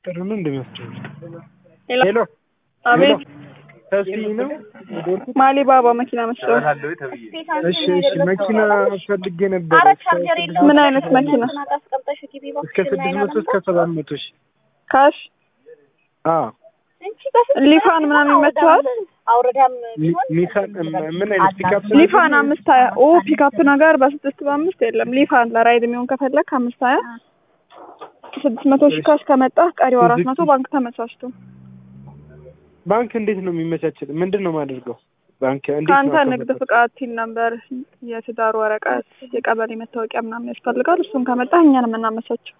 ጥሩ ነው እንደሚያስችል ሄሎ ሄሎ አቤት ተስፋ ነው የደወልኩት። ማሊ ባባ መኪና መስሎ እሺ እሺ መኪና ፈልጌ ነበር ምን አይነት መኪና እስከ ስድስት መቶ እስከ ሰባት መቶ ሺህ ካሽ አዎ ሊፋን ምናምን ይመችዋል ኒ- ኒሳን ምን አይነት ፒካፕ ሊፋን አምስት ሀያ ኦ ፒካፕ ነገር በስድስት በአምስት የለም ሊፋን ለራይድ የሚሆን ከፈለግ አምስት ሀያ ስድስት መቶ ሺህ ካሽ ከመጣ ቀሪው አራት መቶ ባንክ ተመቻችቶ ባንክ እንዴት ነው የሚመቻችል? ምንድን ነው የማደርገው? ባንክ እንዴት ከአንተ ነው ንግድ ፍቃድ ቲን ነምበር የትዳር ወረቀት የቀበሌ መታወቂያ ምናምን ያስፈልጋል እሱን ከመጣ እኛን የምናመቻቸው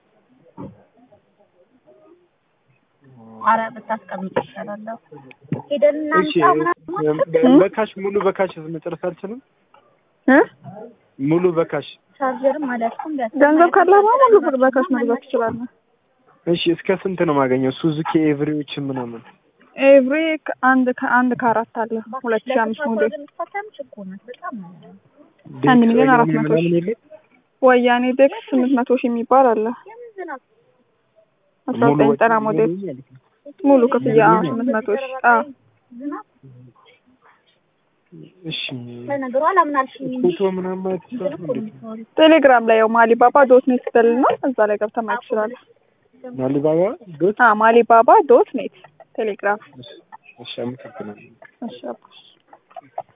አረ ብታስቀምጥ ይሻላል። ሄደን እሺ እናምጣ ምናምን በካሽ ሙሉ በካሽ መጨረስ አልችልም። እ ሙሉ በካሽ ቻርጀርም አልያዝኩም። ገንዘብ ካለህ ሙሉ ብር በካሽ መግዛት ትችላለህ እሺ እስከ ስንት ነው የማገኘው? ሱዙኪ ኤቭሪዎች ምናምን ኤቭሪ አንድ ከአንድ ከአራት አለ ሁለት ሺህ አምስት ሞዴል አንድ ሚሊዮን አራት መቶ ሺህ ምናምን የለም? ወያኔ ዴክስ ስምንት መቶ ሺህ የሚባል አለ አስራ ሙሉ ዘጠኝ ወጪ ዘጠና ሞዴል ማለት ነው። ሙሉ ክፍያ አዎ ስምንት መቶ ሺህ አዎ እሺ ለነገሩ አላምናልሽኝ ፎቶ ምናምን ማየት ይችላል እንዴ? ቴሌግራም ላይ ያው ማሊባባ ዶት ኔት በልና እዛ ላይ ገብተህ ማየት ትችላለህ ማሊባባ ዶት አዎ ማሊባባ ዶት ኔት ቴሌግራም እሺ አመሰግናለሁ። እሺ አባ